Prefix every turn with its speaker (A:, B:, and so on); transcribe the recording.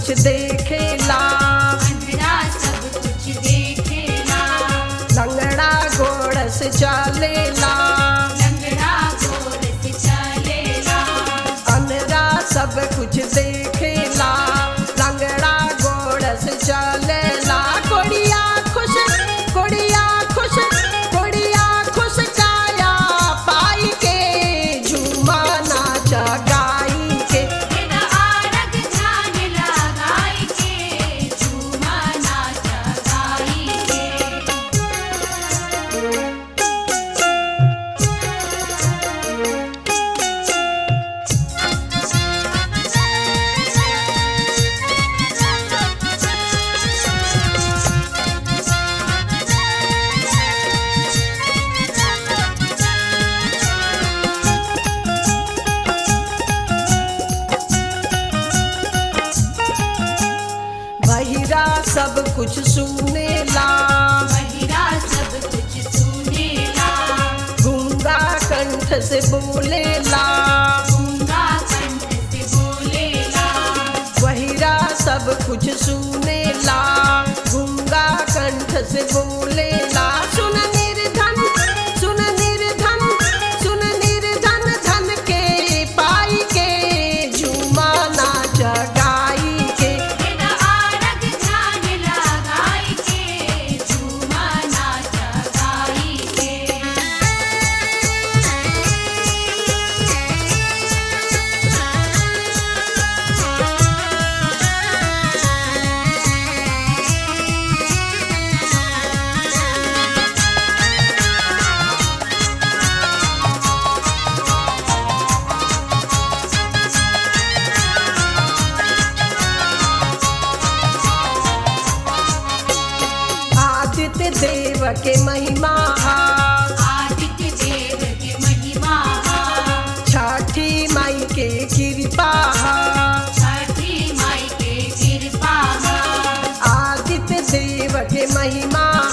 A: कुछ देखेला
B: अंधरा सब कुछ देखेला
A: लंगड़ा घोड़ से चलेला
B: लंगड़ा गोर से चलेला
A: अंधरा सब कुछ देखेला लंगड़ा घोड़ से चलेला कोड़िया खुश कोड़िया खुश कोड़िया खुश काया पाई के झूमा नाचा गाई के
B: तेरा आरग ध्यान लगाई के झूमा नाचा गाई के
A: बहिरा सब कुछ सुनेला
B: महिरा सब कुछ सुनेला
A: गूंगा कंठ से बोलेला
B: गूंगा कंठ से बोलेला
A: बहिरा सब कुछ सुनेला गूंगा कंठ से बोलेला सुन निर्धन सुन निर्धन सुन निर्धन धन के पाई के झूमा नाच गाई के
B: तेरा आरग ध्यान लगाई के झूमा नाचा गाई के
A: आदित्य देव के महिमा
B: आदित्य देव के महिमा
A: छठी माई के कृपा
B: छठी माई के कृपा
A: आदित्य देव के महिमा